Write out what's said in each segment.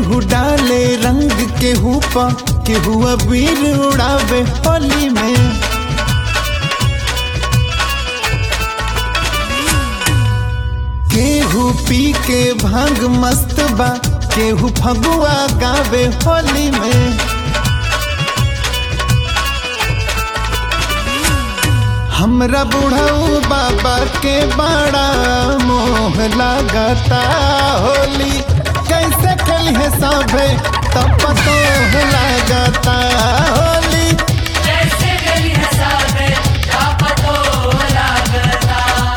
केहू डाले रंग केहू पा केहू अबीर उड़ावे होली में केहू पी के भांग मस्त बा केहू फगुआ गावे होली में हमरा बुढ़ऊ बाबा के बड़ा मोह लागता होली कैसे खेली सभे तब पतो लागता होली कैसे गली हसावे का पतो लागता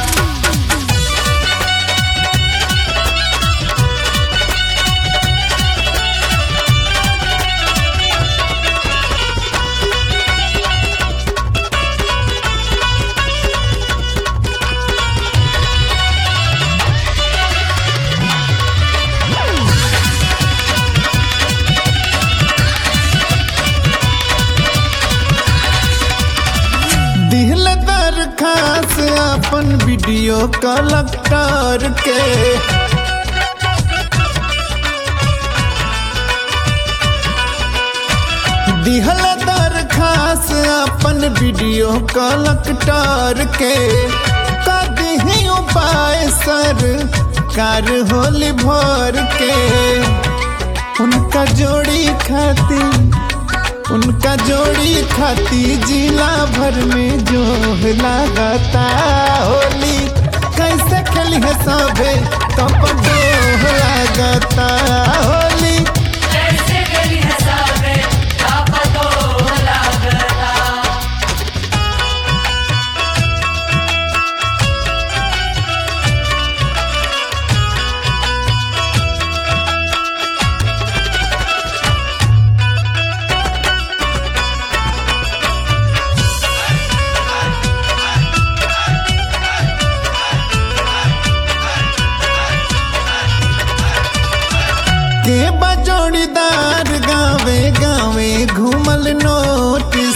दिल दरखास अपन वीडियो कलेक्टर के दिहल दरखास अपन वीडियो कलेक्टर के कदी उपाय सर कार होली भर के उनका जोड़ी खाती उनका जोड़ी खाती जिला भर में जो लागता होली कैसे खेली है सबे कप लागता होली कैसे गली हसावे का पतो लागता के बजोड़ीदार गावे गावे घूमल नोटिस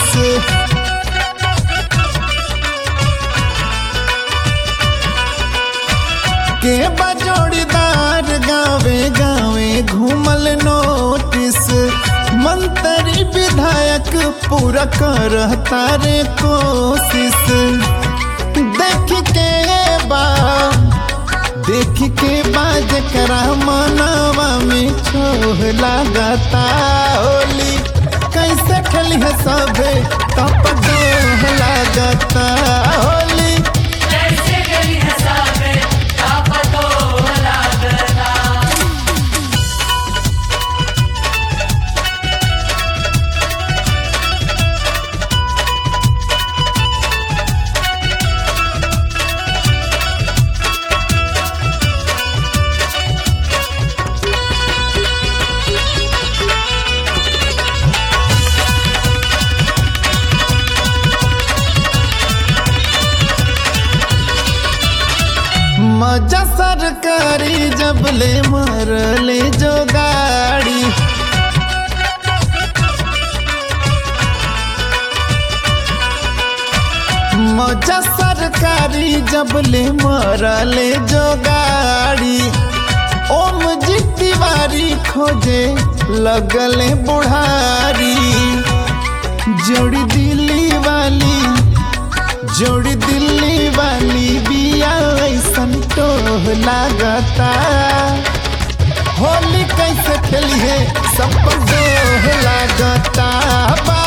के बजोड़ीदार गावे गावे घूमल नोटिस मंत्री विधायक पूरा करता रे कोशिश देख के बा देख के बाज करा मनावा में छोह लागता होली कैसे खेली है सबे तप दोह लागता होली कैसे गली हसावे का पतो लागता मजा सरकारी जब ले मरले जो गाड़ी मजा सरकारी जब ले मरले जो गाड़ी ओम जी तिवारी खोजे लगले बुढ़ारी जोड़ी दिल्ली वाली जोड़ी दिल्ली वाली बिया ऐसन टोह लागता होली कैसे खेली है सब पर जोह लागता बा